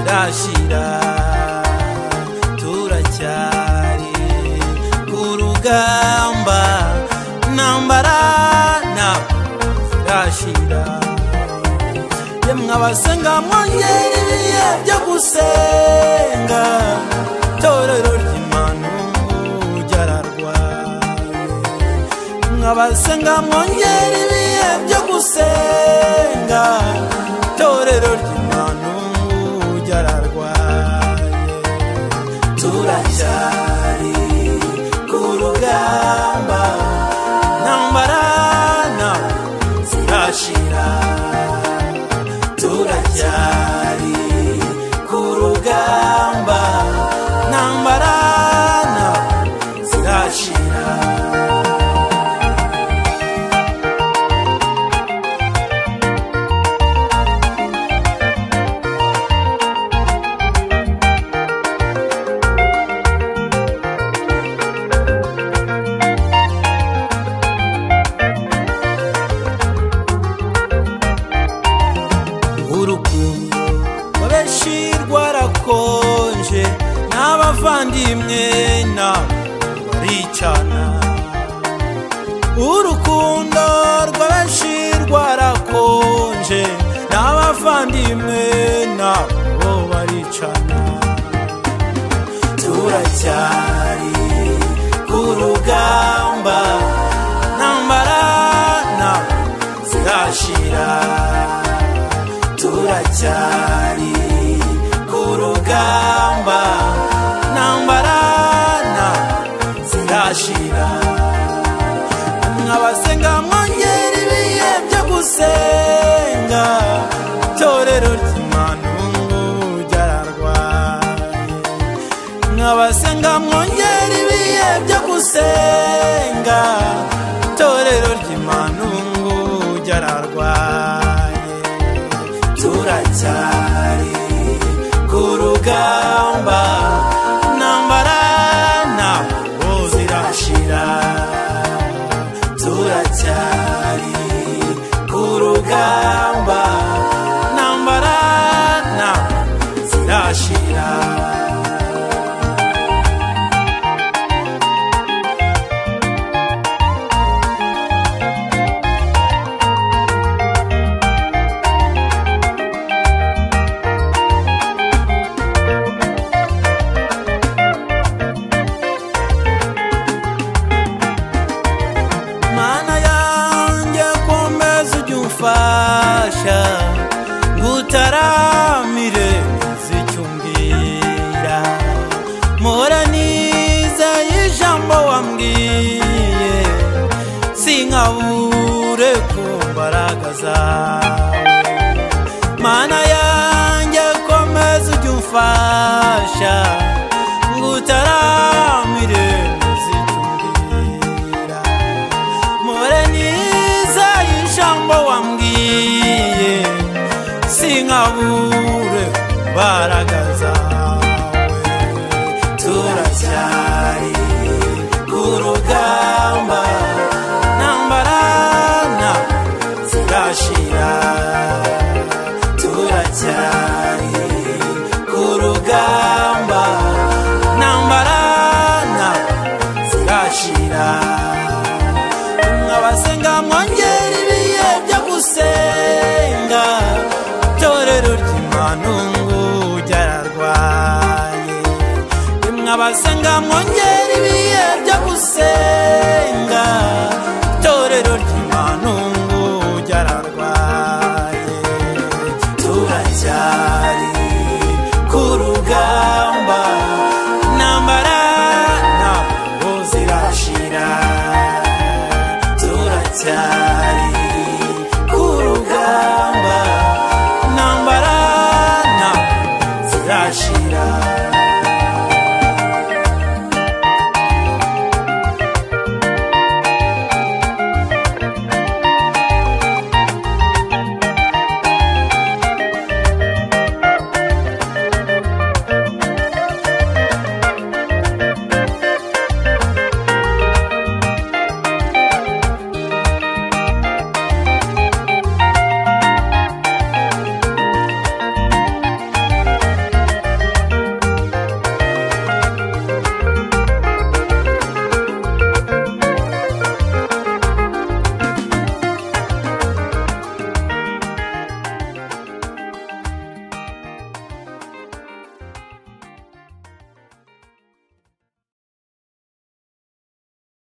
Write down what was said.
gukira turacyari ku rugamba intambara ntabwo irashira yemwe abasenga mwongere ibihe byo gusenga itorero ry'imana ryararwaye mwabasenga mwongere ibihe byo gusenga itorero ry'imana ryararwaye turacyari ku rugamba ntambara ntabwo zirashira turacyari ku rugamba ntambara ntabwo zirashira urukundo rw'abenshi rwarakonje n'abavandimwe nabo baricana urukundo rw'abenshi rwarakonje n'abavandimwe nabo baricana turacyari ku rugamba ntambara ntabwo zirashira turacyari ku rugamba ntambara ntabwo zirashira mwabasenga mwongera ibihe byo gusenga itorero ry'imana ryararwaye mwabasenga mwongera ibihe byo gusenga itorero ry'imana ryararwaye turacyari ku rugamba intambara ntabwo zirashira turacyari ku rugamba intambara ntabwo zirashira mana yanjye komeza ujye umfasha ngutaramire icyo umbwira mpora nizeye ijambo wambwiye sinkabure ku mbaraga zawe mana yanjye komeza ujye umfasha ngutaramire icyo umbwira mpore niza ijambo wambwiye sinkabure mbaraga zawe turacyari ku rugamba ntambara ntabwo zirashira turacyari ku rugamba ntambara ntabwo zirashira abasenga mwongera ibihe byo gusenga itorero ry'imanungu ryararwaye rimwe abasenga mwongera ibihe byo gusenga itorero ry'imanungu ryararwaye turacyari ku rugamba intambara ntabwo zirashira turacyari ku rugamba intambara ntabwo zirashira